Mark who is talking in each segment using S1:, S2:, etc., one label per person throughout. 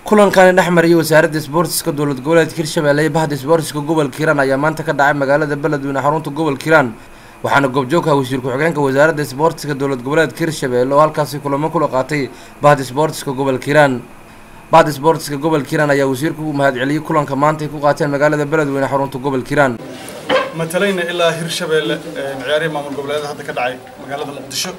S1: kulankani dhex mariyay wasaaradda isboortiska dowlad goboleedka hirshabelle iyo bahda isboortiska gobolka hiiraan ayaa maanta ka dhacay magaalada beledweyne xarunta gobolka hiiraan waxaana goobjoogka wasiir ku-xigeenka wasaaradda isboortiska dowlad goboleedka hirshabelle oo halkaasi kulamo kula qaatay bahda isboortiska gobolka hiiraan bahda isboortiska gobolka hiiraan ayaa wasiirku u mahadceliyey kulanka maanta ay ku qaateen magaalada beledweyne xarunta gobolka hiiraan
S2: matalayna ilaa hirshabeelle ciyaarihii maamul goboleed hadda ka dhacay magaalada muqdisho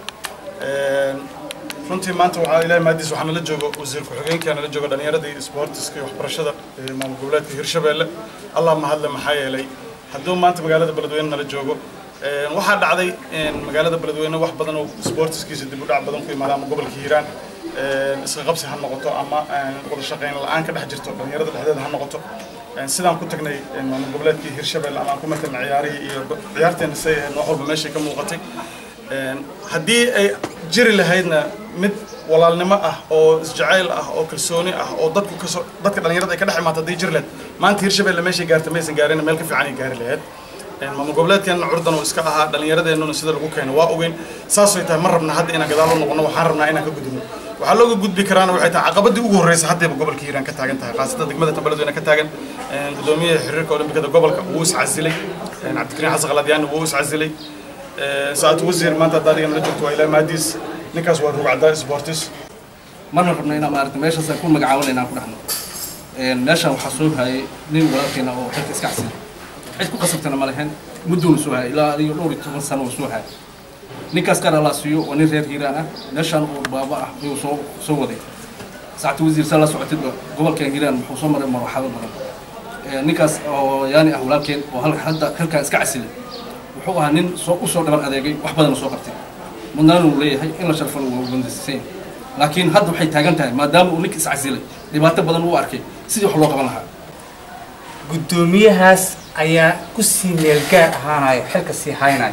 S2: runtii maanta waxaa ilahay maadiis waxaa nala joogo wasiir ku-xigeenka nala joogo dhallinyaradii isboortiska iyo waxbarashada maamul goboleedka hirshabeelle allah mahadle maxaa yeelay hadduu maanta magaalada beledweyne nala joogo waxaa dhacday magaalada beledweyne wax badan oo isboortiskiisa dib u dhac badan ku imaada ama gobolka hiiraan iska qabsi ha noqoto ama wada shaqayn la-aan ka dhex jirto dhallinyarada dhexdeeda ha noqoto sidaan ku tagnay maamul goboleedkii hirshabelle ama aan ku matalna ciyaarihii iyo ciyaarteena say ahayd noox walba meeshay ka muuqatay haddii ay jiri lahaydna mid walaalnimo ah oo isjacayl ah oo kalsooni ah oo dadku kasoo dadka dhallinyarada ay ka dhex imaato haddii jiri lahayd maanta hirshabelle meeshay gaartay maysan gaarin meel ka fiican ay gaari lahayd maamul goboleedkeenna curdan oo iska ahaa dhallinyaradeenuna sida lagu keeno waa ogeyn saasay tahay ma rabna hadda inaan gadaal u noqono waxaan rabnaa inaan ka gudubno waxaa looga gudbi karaana waxay tahay caqabadii ugu horreysa haddayba gobolka hiiraan ka taagan tahay khaasatan degmada tabeledweyne ka taagan gudoomiyaha xiriirka olimbikada gobolka wuu iscasilay cabdikariin xasan khaladyaani wuu iscasilay saacad wasiir maanta hadda adiga nala joogto waa ilaa maadiis ninkaas waa rugcaddaa sportis
S3: marna rabna inaan maaragta meeshaas ku magacaaban inaan ku dhexno meeshaan waxaa soo hayay nin walaalkeena oo xilka iska casilay cid ku qasabtana ma lahayn muddoona soo hayay ilaa adiga dhowr iyo toban sano oo soo hayay ninkaas qaar allaa siiyo waa nin reer hiiraan ah meeshaan oo baaba ah ayuu soo soo waday saacta wasiir saa la socotidba gobolkan hiiraan wuxuu soo maray marwaxado badan ninkaas oo yaani ah walaalkeen oo halka hadda xilkan iska casilay wuxuu ahaa nin soo u soo dhaban adeegay wax badan soo qabtay mudnaan uu leeyahay in la sharfan waa bandisiseen laakiin hadda waxay taagan tahay maadaama uu ninka is casilay dhibaato badan uu arkay sidii wax loo qaban lahaa
S4: guddoomiyahaas ayaa ku sii meel gaar ahaanayo xilka sii haynayo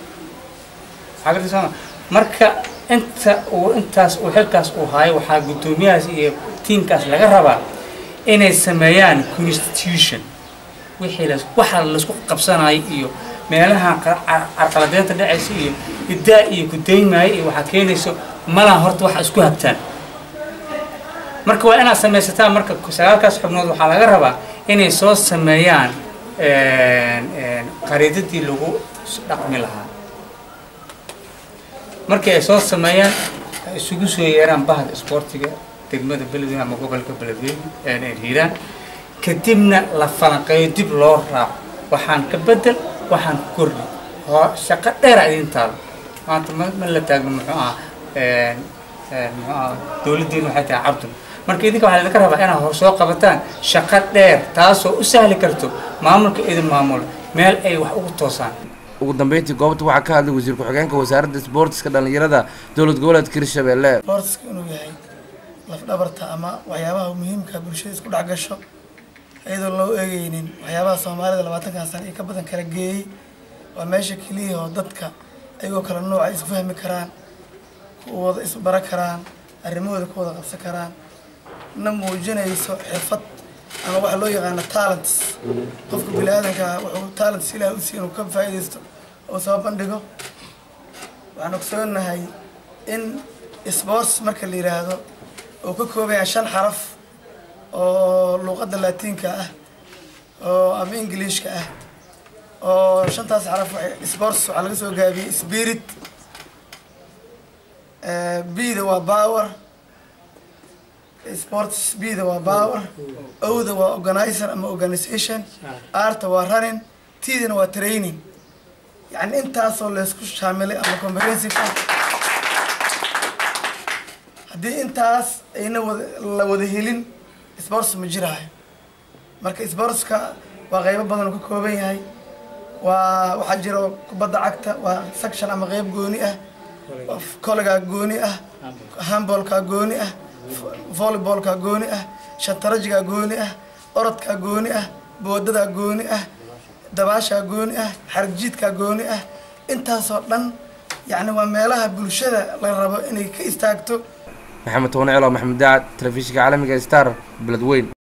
S4: marka inta uu intaas uu xilkaas uu haayo waxaa guddoomiyahaas iyo tiimkaas laga rabaa inay sameeyaan constitution wixii las waxa laisku qabsanayo iyo meelaha carqaladeynta dhacaysa iyo iddaa iyo gudaymaayo iyo waxaa keenayso malaha horta waxa isku habtaan marka waa inaad samaysataan marka sagaalkaas xubnood waxaa laga rabaa inay soo sameeyaan qariidadii lagu dhaqmi lahaa markii ay soo sameeyaan ay isugu soo yeeraan bahda isboortiga degmada beledweyne ama gobolka beledweyne hiiraan kadibna la falanqeeyo dib loo raaco waxaan ka bedel waxaan ku kordhi shaqo dheera idin taalo maanta ma la taagno muxuu aha muxuu aha dowladdiina waxay tahay cabdun marka idinka waxaa idinka rabaa inaad hor soo qabataan shaqo dheer taasoo u sahli karto maamulka idin maamulo meel ay wax ugu toosaan
S1: ugu dambeyntii goobta waxaa ka hadlay wasiir ku-xigeenka wasaaradda isboortiska dhallinyarada dowlad goboleedka hirshabelle
S5: isboortiska inuu yahay lafdhabarta ama waxyaabaha muhiimka bulshada isku dhex gasho iyadoo loo eegeynin waxyaabaha soomaalida labaatankan sano iyo ka badan kala geeyey waa meesha keliya oo dadka ayagoo kala nooc ay isku fahmi karaan ku wada isbara karaan arrimahooda ku wada qabsan karaan na muujinayso xirfad ama waxa loo yaqaano talents qofka bini aadanka wuxuu talents ilaah u siiy inuu ka faa'iidaysto oo soo bandhigo waxaan ogsoonahay in sports marka la yidhaahdo uu ka koobaya shan xaraf oo luuqadda laatiinka ah oo ama ingiliishka ah oo shantaas xaraf sports waxaa laga soo gaabiyey spirit b-da waa power sports b-da waa power o-da waa organizer ama organization r-ta waa running t-dana waa training yacni intaasoo laysku shaamilay ama comprehensive ah haddii intaas ayna wada la wada helin sports ma jiraayo marka sportska waa qeybo badan oo ka kooban yahay waa waxaa jira kubadda cagta waa section ama qeyb gooni ah kollegaa gooni ah handballkaa gooni ah volleybolkaa gooni ah shatarajigaa gooni ah orodkaa gooni ah boodadaa gooni ah dabaashaa gooni ah xaragjiidkaa gooni ah intaasoo dhan yacni waa meelaha bulshada la rabo inay ka istaagto
S1: maxamed toone celo maxamed daacad telefishinka caalamiga star beledweyn